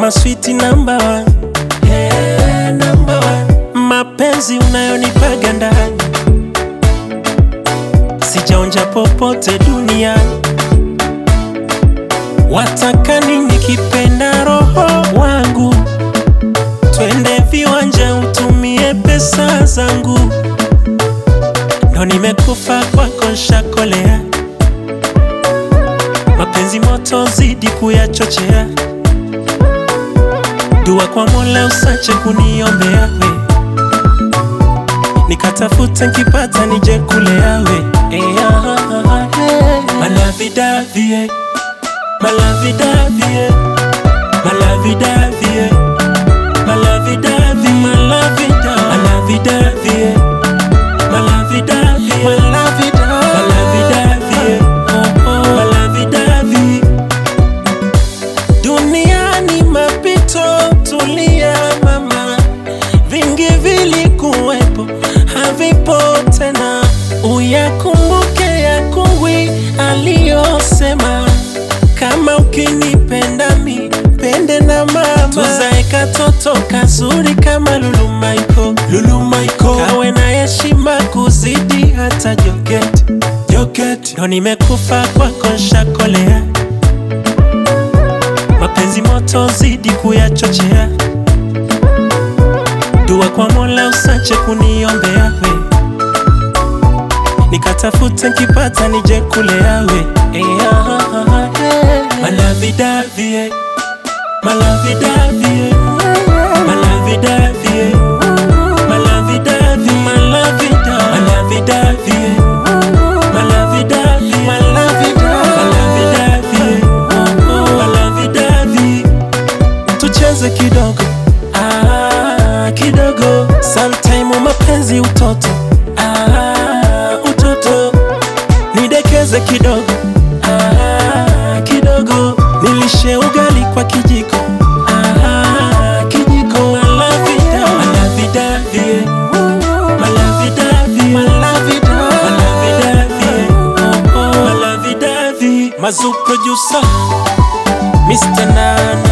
Mama sweet number one. Hey, number one. Mapenzi unayonipaga ndani sijaonja popote duniani. Wataka nini kipenda roho wangu? Twende viwanja utumie pesa zangu, ndo nimekufa kwako nshakolea. Mapenzi moto zidi kuyachochea, dua kwa Mola usache kuniombea we, nikatafuta nkipata nije kulea we Eh, ah, ah, ah, eh. Malavidavie, malavidavie, malavidavie, malavidavie, malavida, malavidavie, malavidavie, malavida, malavidavie, oh, oh, malavidavie. Duniani mapito, tulia mama, vingi vilikuwepo, havipo tena. Uyakumbuke ya kungwi aliyosema, kama ukinipenda mi pende na mama, tuzae katoto kazuri kama Lulu Michael, Lulu Michael, kawe na heshima kuzidi hata Joketi, Joketi, ndo nimekufa kwako nshakolea mapenzi moto zidi kuyachochea, dua kwa Mola usache kuniombea we, nikatafute nkipata nije kulea we Eh, ah, ah, ah, eh. Malavidavie, malavidavie, malavidavie, malavidavie, malavida, malavidavie, malavidavie, malavida, malavidavie, oh, oh, malavidavie. Tucheze kidogo ah, kidogo sometime mapenzi utoto ah, utoto nidekeze kidogo ah, kidogo nilishe ugali kwa kijiko ah, kijiko malavida malavidavie malavidavie malavida malavidavie oh, oh, malavidavie mazu producer Mr. Nana